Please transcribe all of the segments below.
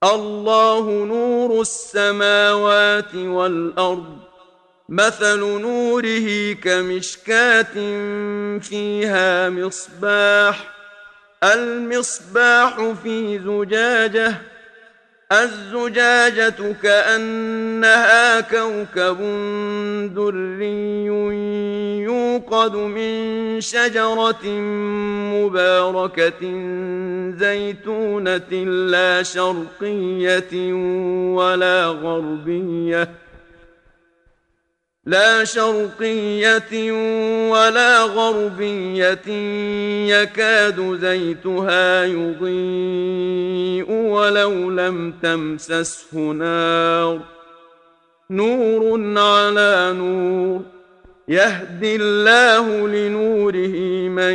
الله نور السماوات والارض مثل نوره كمشكاه فيها مصباح المصباح في زجاجه الزجاجه كانها كوكب دري يوقد من شجره مباركه زيتونه لا شرقيه ولا غربيه لا شرقيه ولا غربيه يكاد زيتها يضيء ولو لم تمسسه نار نور على نور يهدي الله لنوره من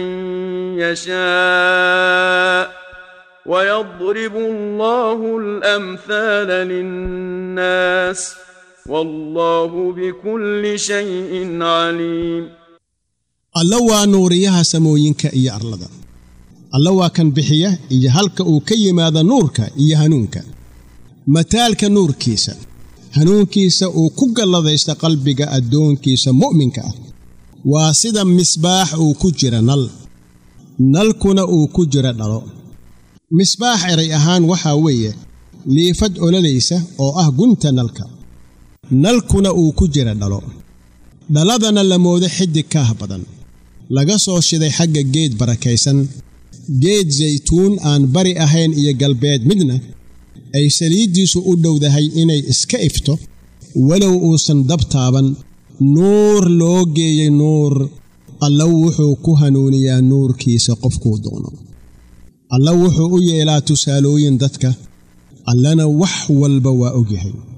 يشاء ويضرب الله الامثال للناس والله بكل شيء عليم alla waa nuuriyaha samooyinka iyo arlada alla waa kan bixiya iyo halka uu ka yimaado nuurka iyo hanuunka mataalka nuurkiisa hanuunkiisa uu ku galladaysta qalbiga addoonkiisa mu'minka ah waa sida misbaax uu ku jira nal nalkuna uu ku jira dhalo misbaax eray ahaan waxaa weeye liifad ololaysa oo ah gunta nalka nalkuna uu ku jira dhalo dhaladana la moodo xiddig kaah badan laga soo shiday xagga geed barakaysan geed saytuun aan bari ahayn iyo galbeed midna ay saliiddiisu u dhowdahay inay iska ifto walow uusan dab taaban nuur loo geeyey nuur alla wuxuu ku hanuuniyaa nuurkiisa qofkuu doono alla wuxuu u yeelaa tusaalooyin dadka allana wax walba waa ogyahay